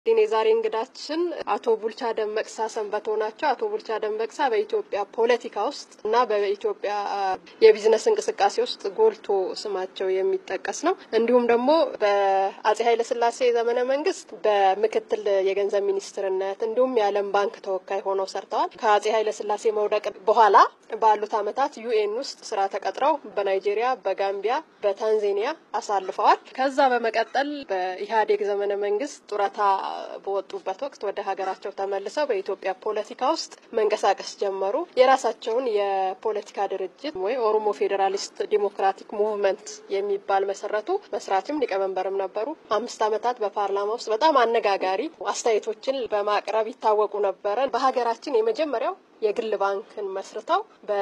የዛሬ እንግዳችን አቶ ቡልቻ ደመቅሳ ሰንበቶ ናቸው። አቶ ቡልቻ ደመቅሳ በኢትዮጵያ ፖለቲካ ውስጥ እና በኢትዮጵያ የቢዝነስ እንቅስቃሴ ውስጥ ጎልቶ ስማቸው የሚጠቀስ ነው። እንዲሁም ደግሞ በአጼ ኃይለስላሴ ዘመነ መንግስት በምክትል የገንዘብ ሚኒስትርነት እንዲሁም የዓለም ባንክ ተወካይ ሆነው ሰርተዋል። ከአጼ ኃይለስላሴ መውደቅ በኋላ ባሉት ዓመታት ዩኤን ውስጥ ስራ ተቀጥረው በናይጄሪያ፣ በጋምቢያ፣ በታንዛኒያ አሳልፈዋል። ከዛ በመቀጠል በኢህአዴግ ዘመነ መንግስት ጡረታ በወጡበት ወቅት ወደ ሀገራቸው ተመልሰው በኢትዮጵያ ፖለቲካ ውስጥ መንቀሳቀስ ጀመሩ። የራሳቸውን የፖለቲካ ድርጅት ወይ ኦሮሞ ፌዴራሊስት ዲሞክራቲክ ሙቭመንት የሚባል መሰረቱ። መስራችም ሊቀመንበርም ነበሩ። አምስት ዓመታት በፓርላማ ውስጥ በጣም አነጋጋሪ አስተያየቶችን በማቅረብ ይታወቁ ነበረ። በሀገራችን የመጀመሪያው የግል ባንክን መስርተው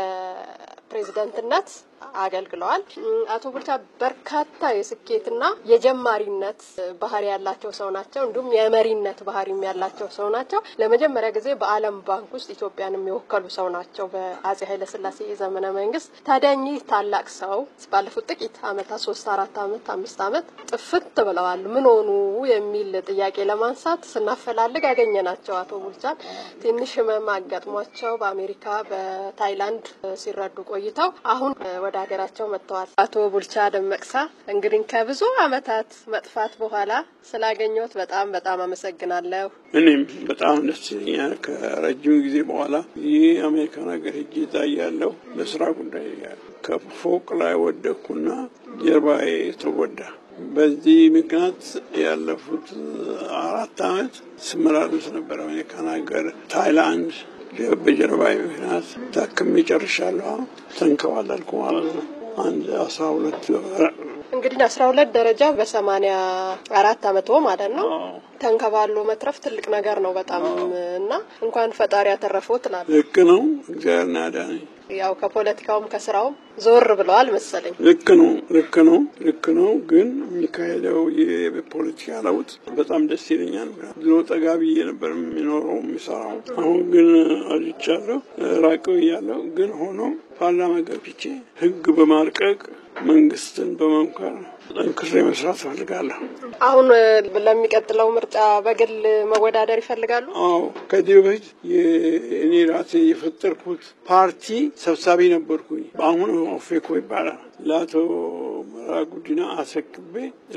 በፕሬዝደንትነት አገልግለዋል። አቶ ቡልቻ በርካታ የስኬትና የጀማሪነት ባህሪ ያላቸው ሰው ናቸው። እንዲሁም የመሪነት ባህሪም ያላቸው ሰው ናቸው። ለመጀመሪያ ጊዜ በዓለም ባንክ ውስጥ ኢትዮጵያን የሚወከሉ ሰው ናቸው በአጼ ኃይለስላሴ የዘመነ መንግስት። ታዲያ እኚህ ታላቅ ሰው ባለፉት ጥቂት ዓመታት ሶስት አራት ዓመት አምስት ዓመት ጥፍት ብለዋል። ምን ሆኑ የሚል ጥያቄ ለማንሳት ስናፈላልግ ያገኘናቸው አቶ ቡልቻን ትንሽ ህመም አጋጥሟቸው በአሜሪካ በታይላንድ ሲረዱ ቆይተው አሁን ወደ ሀገራቸው መጥተዋል። አቶ ቡልቻ ደመቅሳ እንግዲህ ከብዙ ዓመታት መጥፋት በኋላ ስላገኘሁት በጣም በጣም አመሰግናለሁ። እኔም በጣም ደስ ይለኛል። ከረጅም ጊዜ በኋላ ይህ አሜሪካን ሀገር ሄጄ እታያለሁ በስራ ጉዳይ ከፎቅ ላይ ወደቅኩና ጀርባዬ ተጎዳ። በዚህ ምክንያት ያለፉት አራት ዓመት ስመላለስ ነበር አሜሪካን ሀገር፣ ታይላንድ በጀርባዬ ምክንያት ታክሜ ጨርሻለሁ። ተንከባለልኩ ማለት ነው። አንድ አስራ ሁለት እንግዲህ አስራ ሁለት ደረጃ በሰማኒያ አራት አመቶ ማለት ነው። ተንከባሎ መትረፍ ትልቅ ነገር ነው በጣም እና እንኳን ፈጣሪ ያተረፈው ትላለህ። ልክ ነው። እግዚአብሔር ናዳነኝ። ያው ከፖለቲካውም ከስራውም ዞር ብለዋል መሰለኝ። ልክ ነው፣ ልክ ነው፣ ልክ ነው። ግን የሚካሄደው የፖለቲካ ለውጥ በጣም ደስ ይለኛል። ድሮ ጠጋ ብዬ ነበር የሚኖረው የሚሰራው። አሁን ግን አልቻለሁ፣ ራቅ ብያለሁ። ግን ሆኖ ፓርላማ ገብቼ ህግ በማርቀቅ መንግስትን በመምከር ጠንክሬ መስራት እፈልጋለሁ። አሁን ለሚቀጥለው ምርጫ በግል መወዳደር ይፈልጋሉ? አዎ ከዚህ በፊት እኔ ራሴ የፈጠርኩት ፓርቲ ሰብሳቢ ነበርኩኝ። በአሁኑ ኦፌኮ ይባላል። ለአቶ መረራ ጉዲና አስረክቤ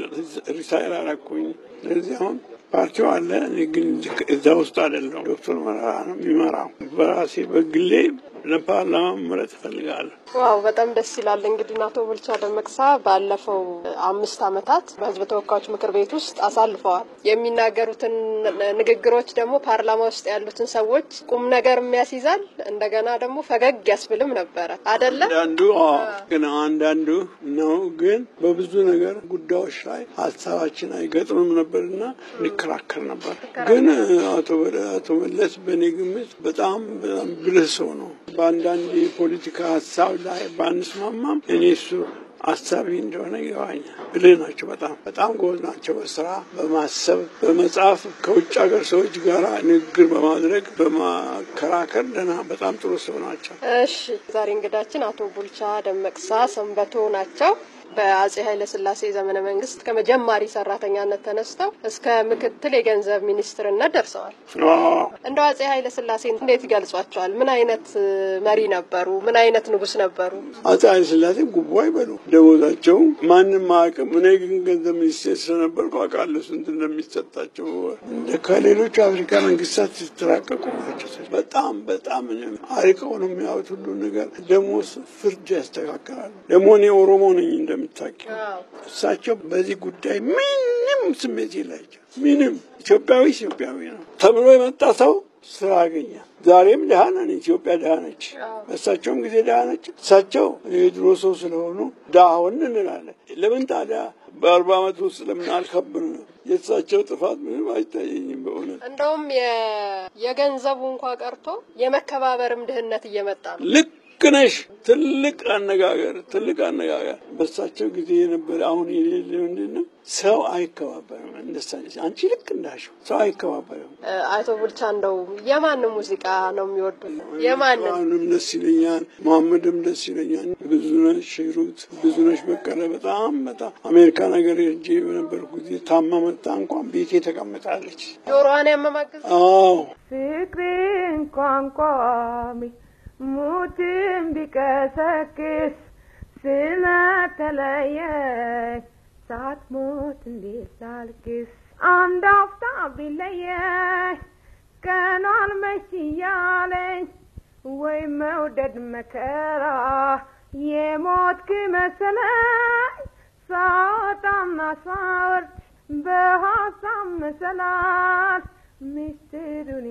ሪሳይር አረኩኝ። ስለዚህ አሁን ፓርቲው አለ፣ እኔ ግን እዛ ውስጥ አይደለሁም። ዶክተር መረራ ነው የሚመራው። በራሴ በግሌ ለፓርላማ መምረጥ እፈልጋለሁ። ዋው በጣም ደስ ይላል። እንግዲህ አቶ ቡልቻ ደመቅሳ ባለፈው አምስት ዓመታት በህዝብ ተወካዮች ምክር ቤት ውስጥ አሳልፈዋል። የሚናገሩትን ንግግሮች ደግሞ ፓርላማ ውስጥ ያሉትን ሰዎች ቁም ነገር የሚያስይዛል፣ እንደገና ደግሞ ፈገግ ያስብልም ነበረ አደለ? አንዳንዱ ግን አንዳንዱ ነው ግን በብዙ ነገር ጉዳዮች ላይ ሀሳባችን አይገጥምም ነበርና እንከራከር ነበር። ግን አቶ መለስ በእኔ ግምት በጣም በጣም ብልህ ሰው ነው። በአንዳንድ የፖለቲካ ሀሳብ ላይ ባንስማማም እኔ እሱ አሳቢ እንደሆነ ይገባኛል። ብልህ ናቸው። በጣም በጣም ጎበዝ ናቸው። በስራ በማሰብ በመጻፍ ከውጭ ሀገር ሰዎች ጋር ንግግር በማድረግ በማከራከር ደህና በጣም ጥሩ ሰው ናቸው። እሺ ዛሬ እንግዳችን አቶ ቡልቻ ደመቅሳ ሰንበቶ ናቸው። በአጼ ኃይለ ስላሴ ዘመነ መንግስት ከመጀማሪ ሰራተኛነት ተነስተው እስከ ምክትል የገንዘብ ሚኒስትርነት ደርሰዋል። እንደው አጼ ኃይለ ስላሴ እንዴት ይገልጿቸዋል? ምን አይነት መሪ ነበሩ? ምን አይነት ንጉስ ነበሩ? አጼ ኃይለ ስላሴ ጉቦ አይበሉ፣ ደሞዛቸው ማንም አያውቅም። እኔ ግን ገንዘብ ሚኒስቴር ስለነበርኩ አውቃለሁ ስንት እንደሚሰጣቸው። ከሌሎቹ አፍሪካ መንግስታት ሲተራቀቁ ናቸው። በጣም በጣም አርቀው ነው የሚያዩት ሁሉ ነገር። ደግሞ ፍርድ ያስተካከላሉ። ደግሞ እኔ ኦሮሞ ነኝ እንደምታውቂው እሳቸው በዚህ ጉዳይ ምንም ስሜት የላቸው። ምንም ኢትዮጵያዊ ኢትዮጵያዊ ነው ተብሎ የመጣ ሰው ስራ ያገኘ። ዛሬም ድሃ ነን፣ ኢትዮጵያ ድሃ ነች። በእሳቸውም ጊዜ ድሃ ነች። እሳቸው የድሮ ሰው ስለሆኑ ድሃ ሆን እንላለን። ለምን ታዲያ በአርባ ዓመት ውስጥ ለምን አልከብን? የእሳቸው ጥፋት ምንም አይታየኝም በእውነት እንደውም የገንዘቡ እንኳ ቀርቶ የመከባበርም ድህነት እየመጣ ነው። ልክ ነሽ ትልቅ አነጋገር ትልቅ አነጋገር በሳቸው ጊዜ የነበረ አሁን የሌለ ምንድን ነው? ሰው አይከባበርም። እንደሳች አንቺ ልክ እንዳልሽው ሰው አይከባበርም። አቶ ቡልቻ እንደው የማንን ሙዚቃ ነው የሚወዱት? የማንን አሁንም ደስ ይለኛል፣ መሐመድም ደስ ይለኛል። ብዙነሽ ሂሩት፣ ብዙነሽ በቀለ በጣም በጣም አሜሪካን ሀገር ሄጄ በነበርኩ ጊዜ ታማ መጣ እንኳን ቤቴ ተቀምጣለች። ጆሮዋን ያመማግዝ አዎ ፍቅርን ቋንቋሚ ሙትን ቢቀሰቅስ ስለተለየኝ ሳትሞት እንዴት ላልቅስ? አንድ አፍታ ቢለየኝ ቀኗን መች እያለኝ ወይ መውደድ መከራ የሞትክ መሰለኝ ሳወጣና ሳወርድ በሀሳብ መሰላል ሚስጥሩን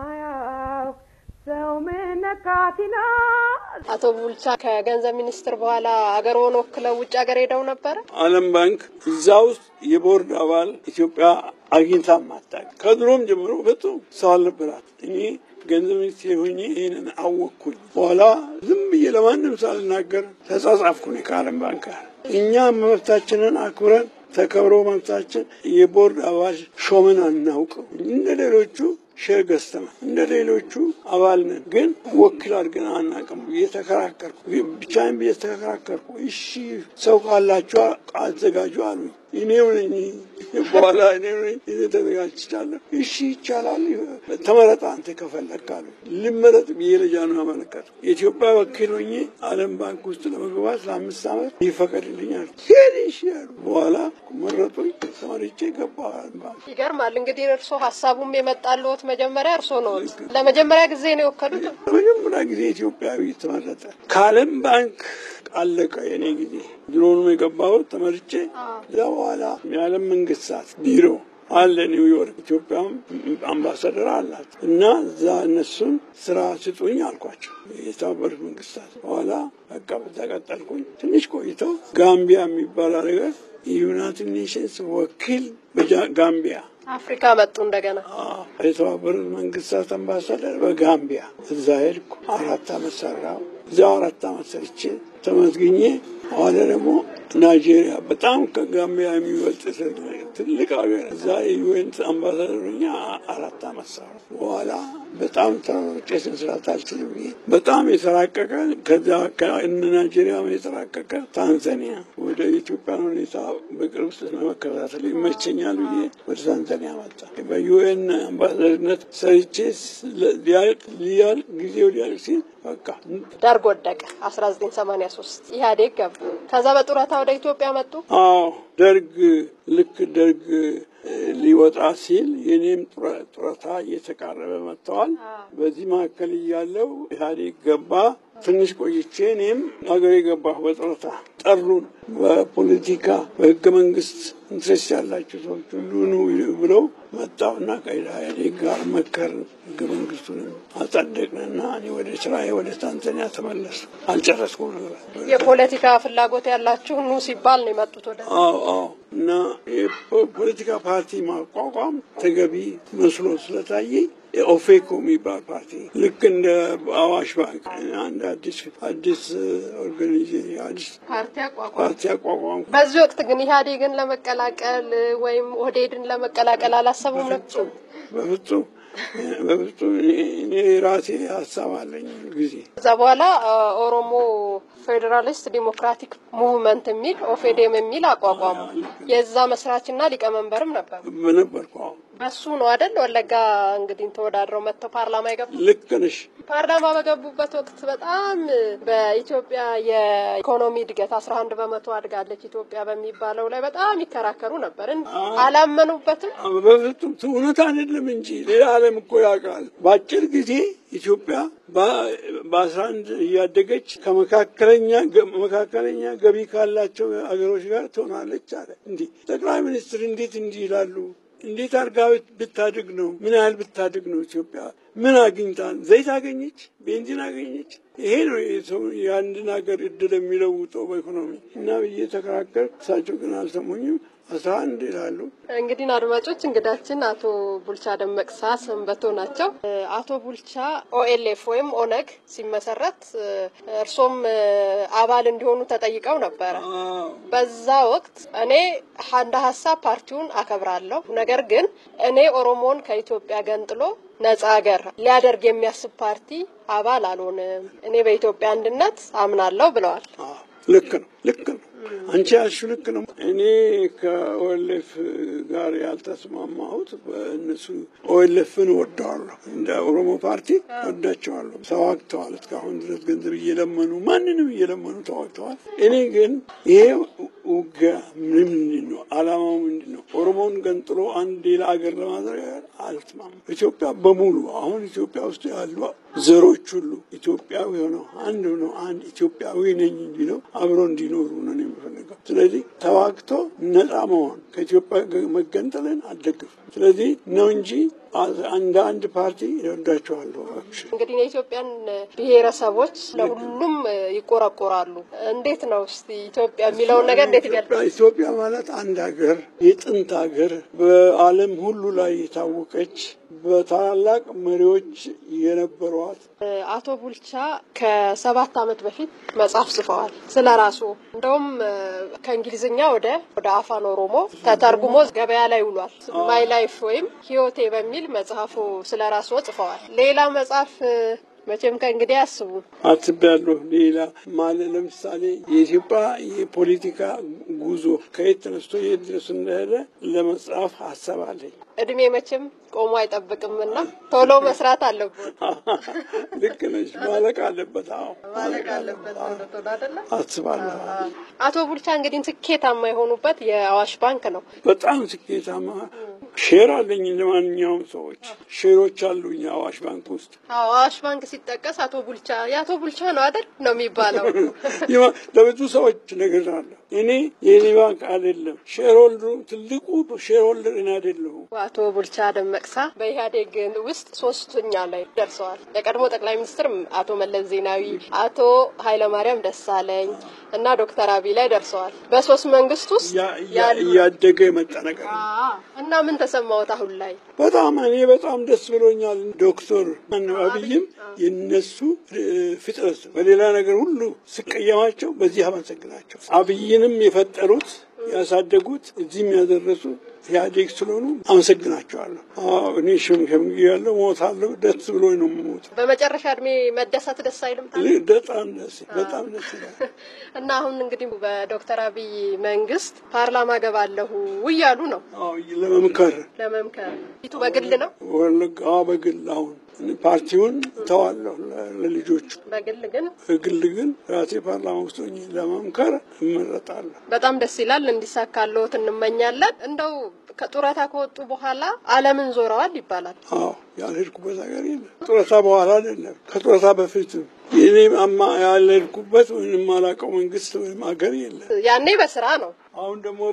የማያውቅ ሰው ምነካት ይላል። አቶ ቡልቻ ከገንዘብ ሚኒስትር በኋላ አገርዎን ወክለው ውጭ ሀገር ሄደው ነበረ? ዓለም ባንክ እዛ ውስጥ የቦርድ አባል ኢትዮጵያ አግኝታ ማታቅ ከድሮም ጀምሮ በጣም ሰው አልነበራት። እኔ ገንዘብ ሚኒስቴር ሆኜ ይህንን አወቅኩኝ። በኋላ ዝም ብዬ ለማንም ሳልናገር ተጻጻፍኩኝ ከዓለም ባንክ ጋር። እኛ መብታችንን አክብረን ተከብሮ መብታችን የቦርድ አባል ሾመን አናውቅም እንደ ሌሎቹ ሼር ገዝተናል። እንደ ሌሎቹ አባል ነን፣ ግን ወኪል አድርገን አናውቅም። እየተከራከርኩ ብቻዬን እየተከራከርኩ እሺ ሰው ካላችሁ አዘጋጁ አሉኝ። እኔው ነኝ በኋላ እኔው ነኝ እኔ ተዘጋጅቻለሁ። እሺ ይቻላል፣ ተመረጥ አንተ ከፈለግ አሉ። ልመረጥ ብዬ ለጃኑ አመለከቱ። የኢትዮጵያ ወኪል ሆኜ ዓለም ባንክ ውስጥ ለመግባት ለአምስት ዓመት ይፈቀድልኛል። ሄድ እሺ ያሉ በኋላ መረጡኝ። ተመርጬ ገባሁ ዓለም ባንክ። ይገርማል። እንግዲህ እርሶ ሀሳቡም የመጣልዎት መጀመሪያ እርሶ ነው። ለመጀመሪያ ጊዜ ነው የወከሉት? ለመጀመሪያ ጊዜ ኢትዮጵያዊ ተመረጠ። ከዓለም ባንክ አለቀ የኔ ጊዜ። ድሮንም የገባሁት ተመርጬ እዛ በኋላ የዓለም መንግስታት ቢሮ አለ ኒውዮርክ፣ ኢትዮጵያም አምባሳደር አላት እና እዛ እነሱን ስራ ስጡኝ አልኳቸው የተባበሩት መንግስታት። በኋላ በቃ በዛ ቀጠልኩኝ። ትንሽ ቆይተው ጋምቢያ የሚባል አገር የዩናይትድ ኔሽንስ ወኪል በጋምቢያ አፍሪካ መጡ እንደገና። የተባበሩት መንግስታት አምባሳደር በጋምቢያ እዛ ሄድኩ። አራት አመት ሰራው። እዚያው አራት አመት ሰርቼ ተመዝግኜ በኋላ ደግሞ ናይጄሪያ በጣም ከጋምቢያ የሚበልጥ ትልቅ ሀገር እዛ የዩኤን አምባሳደር ሆኜ አራት አመት ሰራው። በኋላ በጣም ተራሮጬ ስንስራት አልችልም ብዬ በጣም የተራቀቀ ከዛ ከእነ ናይጄሪያ የተራቀቀ ታንዛኒያ ወደ ኢትዮጵያን ሁኔታ በቅርብ ለመከታተል ይመቸኛል ብዬ ወደ ታንዛኒያ መጣ። በዩኤን አምባሳደርነት ሰርቼ ሊያልቅ ሊያልቅ ጊዜው ሊያልቅ ሲል በቃ ደርግ ወደቀ። አስራ ዘጠኝ ሰማኒያ ሶስት ኢህአዴግ ገቡ። ከዛ በጡረታ ወደ ኢትዮጵያ መጡ። አዎ ደርግ ልክ ደርግ ሊወጣ ሲል የኔም ጡረታ እየተቃረበ መጥተዋል። በዚህ መካከል እያለው ኢህአዴግ ገባ። ትንሽ ቆይቼ እኔም ሀገሬ ገባሁ በጡረታ ጠሩን። በፖለቲካ በህገ መንግስት ኢንትረስት ያላቸው ሰዎች ሁሉ ኑ ብለው መጣሁና ከኢህአዴግ ጋር መከር ህገ መንግስቱንም አጸደቅንና እኔ ወደ ስራዬ ወደ ታንዛኒያ ተመለሱ። አልጨረስኩም ነበር። የፖለቲካ ፍላጎት ያላችሁ ኑ ሲባል ነው የመጡት ወደ አዎ አዎ። እና የፖለቲካ ፓርቲ ማቋቋም ተገቢ መስሎ ስለታየኝ ኦፌኮ የሚባል ፓርቲ ልክ እንደ አዋሽ ባንክ አንድ አዲስ አዲስ ኦርጋናይዜሽን አዲስ ፓርቲ አቋቋሙ። ፓርቲ አቋቋም። በዚህ ወቅት ግን ኢህአዴግን ለመቀላቀል ወይም ኦህዴድን ለመቀላቀል አላሰቡም ነበር? በፍጹም በፍጹም እኔ ራሴ ሀሳብ አለኝ ጊዜ ከዛ በኋላ ኦሮሞ ፌዴራሊስት ዲሞክራቲክ ሙቭመንት የሚል ኦፌዴም የሚል አቋቋሙ። የዛ መስራችና ሊቀመንበርም ነበሩ። በነበርኩ አሁን በሱ ነው አይደል ወለጋ እንግዲህ ተወዳድረው መጥተው ፓርላማ የገቡ። ልክ ነሽ። ፓርላማ በገቡበት ወቅት በጣም በኢትዮጵያ የኢኮኖሚ እድገት አስራ አንድ በመቶ አድጋለች ኢትዮጵያ በሚባለው ላይ በጣም ይከራከሩ ነበር። አላመኑበትም። በፍጹም እውነት አይደለም እንጂ ሌላ ዓለም እኮ ያውቃል። በአጭር ጊዜ ኢትዮጵያ በአስራ አንድ እያደገች ከመካከለኛ መካከለኛ ገቢ ካላቸው ሀገሮች ጋር ትሆናለች አለ። እንዲህ ጠቅላይ ሚኒስትር እንዴት እንዲህ ይላሉ? እንዴት አድርጋ ብታድግ ነው? ምን ያህል ብታድግ ነው ኢትዮጵያ? ምን አግኝታ? ዘይት አገኘች? ቤንዚን አገኘች? ይሄ ነው የሰው የአንድን ሀገር እድል የሚለውጠው በኢኮኖሚ እና ብዬ ተከራከር። እሳቸው ግን አልሰሙኝም። አስራ አንድ ይላሉ። እንግዲህ አድማጮች እንግዳችን አቶ ቡልቻ ደመቅሳ ሰንበቶ ናቸው። አቶ ቡልቻ ኦኤልኤፍ ወይም ኦነግ ሲመሰረት እርሶም አባል እንዲሆኑ ተጠይቀው ነበረ። በዛ ወቅት እኔ እንደ ሀሳብ ፓርቲውን አከብራለሁ፣ ነገር ግን እኔ ኦሮሞን ከኢትዮጵያ ገንጥሎ ነጻ ሀገር ሊያደርግ የሚያስብ ፓርቲ አባል አልሆንም፣ እኔ በኢትዮጵያ አንድነት አምናለሁ ብለዋል። ልክ ነው፣ ልክ ነው። አንቺ ያልሽው ልክ ነው። እኔ ከኦኤልኤፍ ጋር ያልተስማማሁት በእነሱ ኦኤልኤፍን ወደዋለሁ፣ እንደ ኦሮሞ ፓርቲ ወዳቸዋለሁ። ተዋግተዋል፣ እስካሁን ድረስ ገንዘብ እየለመኑ ማንንም እየለመኑ ተዋግተዋል። እኔ ግን ይሄ ውጊያ ምንድን ነው? አላማው ምንድን ነው? ኦሮሞን ገንጥሎ አንድ ሌላ ሀገር ለማድረግ አልስማማም። ኢትዮጵያ በሙሉ አሁን ኢትዮጵያ ውስጥ ያሉ ዘሮች ሁሉ ኢትዮጵያዊ ሆነው አንድ ሆነው አንድ ኢትዮጵያዊ ነኝ እንዲለው አብሮ እንዲኖሩ ነው የሚፈልገው። ስለዚህ ተዋግቶ ነፃ መሆን ከኢትዮጵያ መገንጠልን አልደግፍም። ስለዚህ ነው እንጂ እንደ አንድ ፓርቲ ይወዳቸዋለሁ። እንግዲህ የኢትዮጵያን ብሔረሰቦች ለሁሉም ይቆረቆራሉ። እንዴት ነው እስቲ ኢትዮጵያ የሚለውን ነገር እንዴት ይገልጻል? ኢትዮጵያ ማለት አንድ ሀገር፣ የጥንት ሀገር፣ በዓለም ሁሉ ላይ የታወቀች በታላላቅ መሪዎች የነበሯት አቶ ቡልቻ ከሰባት ዓመት በፊት መጽሐፍ ጽፈዋል ስለ ራሱ። እንደውም ከእንግሊዝኛ ወደ ወደ አፋን ኦሮሞ ተተርጉሞ ገበያ ላይ ውሏል። ማይ ላይፍ ወይም ህይወቴ በሚል መጽሐፉ ስለ ራሱ ጽፈዋል። ሌላ መጽሐፍ መቼም ከእንግዲህ አስቡ አስቤያለሁ። ሌላ ማለት ለምሳሌ የኢትዮጵያ የፖለቲካ ጉዞ ከየት ተነስቶ የት ድረስ እንደሄደ ለመጽሐፍ ሀሳብ አለኝ። እድሜ መቼም ቆሞ አይጠብቅምና ቶሎ መስራት አለብን። ልክ ነች። ማለቅ አለበት። አዎ ማለቅ አለበት አይደለ? አስባለሁ። አቶ ቡልቻ እንግዲህ ስኬታማ የሆኑበት የአዋሽ ባንክ ነው። በጣም ስኬታማ ሼር አለኝ። ለማንኛውም ሰዎች ሼሮች አሉኝ አዋሽ ባንክ ውስጥ። አዋሽ ባንክ ሲጠቀስ አቶ ቡልቻ የአቶ ቡልቻ ነው አይደል ነው የሚባለው። ለብዙ ሰዎች ነግሬያለሁ። እኔ የኔ ባንክ አይደለም ሼር ሆልደሩ ትልቁ ሼር ሆልደር እኔ አይደለሁም። አቶ ቡልቻ ደመቅሳ በኢህአዴግ ውስጥ ሶስተኛ ላይ ደርሰዋል። የቀድሞ ጠቅላይ ሚኒስትር አቶ መለስ ዜናዊ፣ አቶ ኃይለማርያም ደሳለኝ እና ዶክተር አብይ ላይ ደርሰዋል። በሶስት መንግስት ውስጥ እያደገ የመጣ ነገር ነው እና ምን ተሰማዎት አሁን ላይ? በጣም እኔ በጣም ደስ ብሎኛል። ዶክተር አብይም የነሱ ፍጥረት በሌላ ነገር ሁሉ ስቀየማቸው በዚህ አመሰግናቸው። አብይንም የፈጠሩት ያሳደጉት እዚህም ያደረሱ ኢህአዴግ ስለሆኑ አመሰግናቸዋለሁ። እኔ ሽምሸም ያለው ሞታለሁ። ደስ ብሎ ነው የምሞት። በመጨረሻ እድሜ መደሰት ደስ አይልም? በጣም ደስ በጣም ደስ ይላል። እና አሁን እንግዲህ በዶክተር አብይ መንግስት ፓርላማ ገባለሁ እያሉ ነው ለመምከር ለመምከር ፊቱ በግል ነው ወለጋ በግል አሁን ፓርቲውን ተዋለሁ ለልጆቹ በግል ግን በግል ግን ራሴ ፓርላማ ውስጥ ሆኜ ለመምከር እመረጣለሁ። በጣም ደስ ይላል። እንዲሳካልዎት እንመኛለን። እንደው ከጡረታ ከወጡ በኋላ ዓለምን ዞረዋል ይባላል። አዎ ያልሄድኩበት ሀገር የለም። ጡረታ በኋላ አይደለም ከጡረታ በፊትም የኔ አማ ያልሄድኩበት ወይም የማላውቀው መንግስት ወይም ሀገር የለም። ያኔ በስራ ነው። አሁን ደግሞ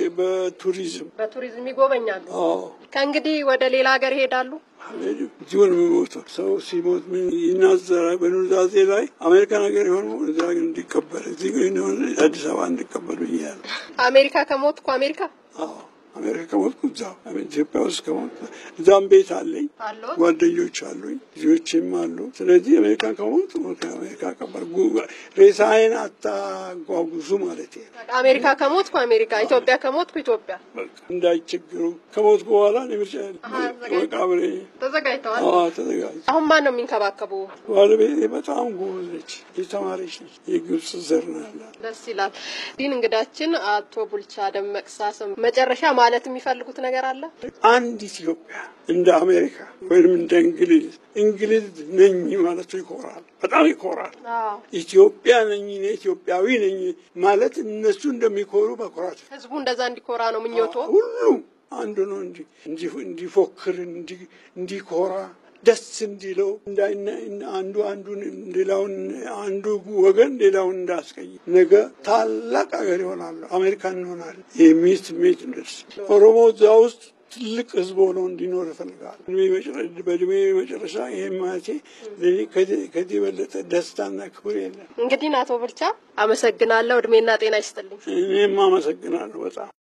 በቱሪዝም በቱሪዝም ይጎበኛሉ። አዎ ከእንግዲህ ወደ ሌላ ሀገር ይሄዳሉ። እዚሁ ነው የሚሞተው። ሰው ሲሞት ምን ይናዘራል? በኑዛዜ ላይ አሜሪካን ሀገር የሆነ እዛ ግን እንዲቀበል እዚህ ግን የሆነ አዲስ አበባ እንዲቀበሉ እያለ አሜሪካ ከሞትኩ አሜሪካ አዎ አሜሪካ ከሞትኩ እዛው ኢትዮጵያ ውስጥ ከሞትኩ እዛም ቤት አለኝ፣ አለዎት? ጓደኞች አሉኝ፣ ልጆችም አሉ። ስለዚህ አሜሪካ ከሞትኩ ከአሜሪካ ቀበር ሬሳዬን አታጓጉዙ ማለት ነው። አሜሪካ ከሞትኩ አሜሪካ፣ ኢትዮጵያ ከሞትኩ ኢትዮጵያ። በቃ እንዳይቸግሩ ከሞትኩ በኋላ ምርጫ መቃብሬ ተዘጋጅተዋል። ተዘጋጅ አሁን ማን ነው የሚንከባከቡ? ባለቤቴ በጣም ጎበዝ ነች፣ የተማረች ነች፣ የግብፅ ዘር ነው ያላት። ደስ ይላል። ዲን እንግዳችን አቶ ቡልቻ ደመቅሳ ስም መጨረሻ ማለት የሚፈልጉት ነገር አለ? አንድ ኢትዮጵያ እንደ አሜሪካ ወይም እንደ እንግሊዝ እንግሊዝ ነኝ ማለቱ ይኮራል፣ በጣም ይኮራል። ኢትዮጵያ ነኝ እኔ ኢትዮጵያዊ ነኝ ማለት እነሱ እንደሚኮሩ መኮራት ህዝቡ እንደዛ እንዲኮራ ነው ምኞቶ። ሁሉም አንዱ ነው እንጂ እንዲፎክር እንዲኮራ ደስ እንዲለው አንዱ አንዱን ሌላውን አንዱ ወገን ሌላውን እንዳስቀይ ነገ ታላቅ ሀገር ይሆናሉ፣ አሜሪካን እንሆናለን የሚል ስሜት እንደርስ ኦሮሞ እዛ ውስጥ ትልቅ ህዝብ ሆኖ እንዲኖር ይፈልጋል። በእድሜ መጨረሻ ይህም ማለቴ ከዚህ የበለጠ ደስታና ክብር የለም። እንግዲህ አቶ ቡልቻ አመሰግናለሁ። እድሜና ጤና ይስጥልኝ። እኔም አመሰግናለሁ በጣም